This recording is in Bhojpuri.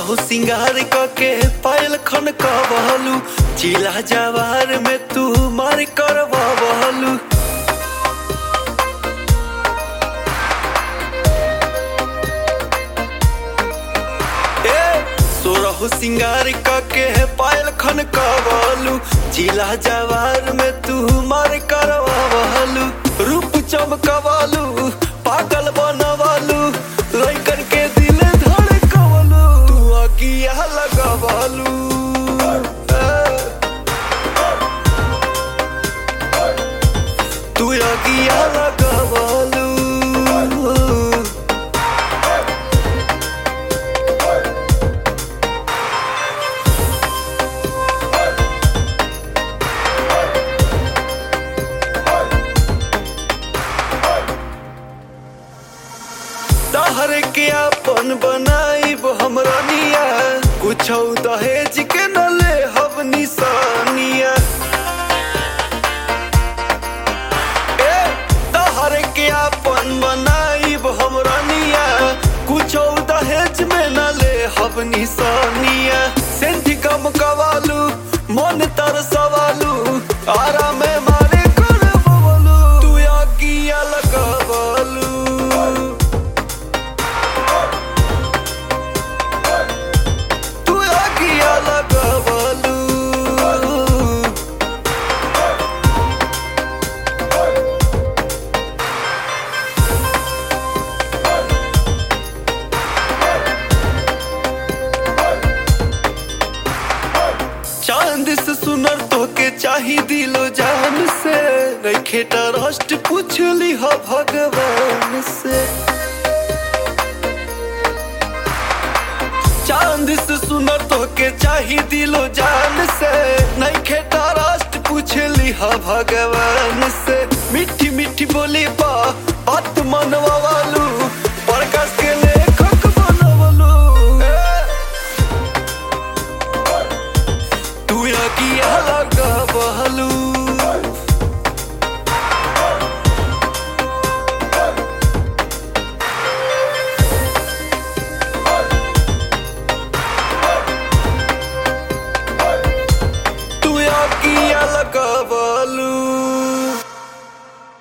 सोरहु सिंगार के पायल खन कहलू चिला जवार में तू मार कर बहलू ए सोरहु सिंगार के पायल खन कहलू चिला जवार में तू मार कर बहलू रूप चमकवालू पागल बनवालू लइकन के दिल धड़कवलू तू अगिया लगवालू तू अगिया लगवालू तहर के अपन बनाइब हमरा निया कुछ दहेज के न ले हब निशानिया ए तहर के अपन बनाइब हमरा निया कुछ दहेज में न ले हब निशानिया सेंठ कम कवालू मन तर सवालू आराम मारे कर बवलू तू आगिया लगवलू तू आगिया लगवलू चांद से सुनर तो के चाही दिलो जान से रखे ट्रस्ट पूछली हो भगवान से चांद से सुनर तो के चाही दिलो जान से नहीं खेता राष्ट्र पूछली हा भगवान से मीठी मीठी बोली बा बात मनवा वालू प्रकाश के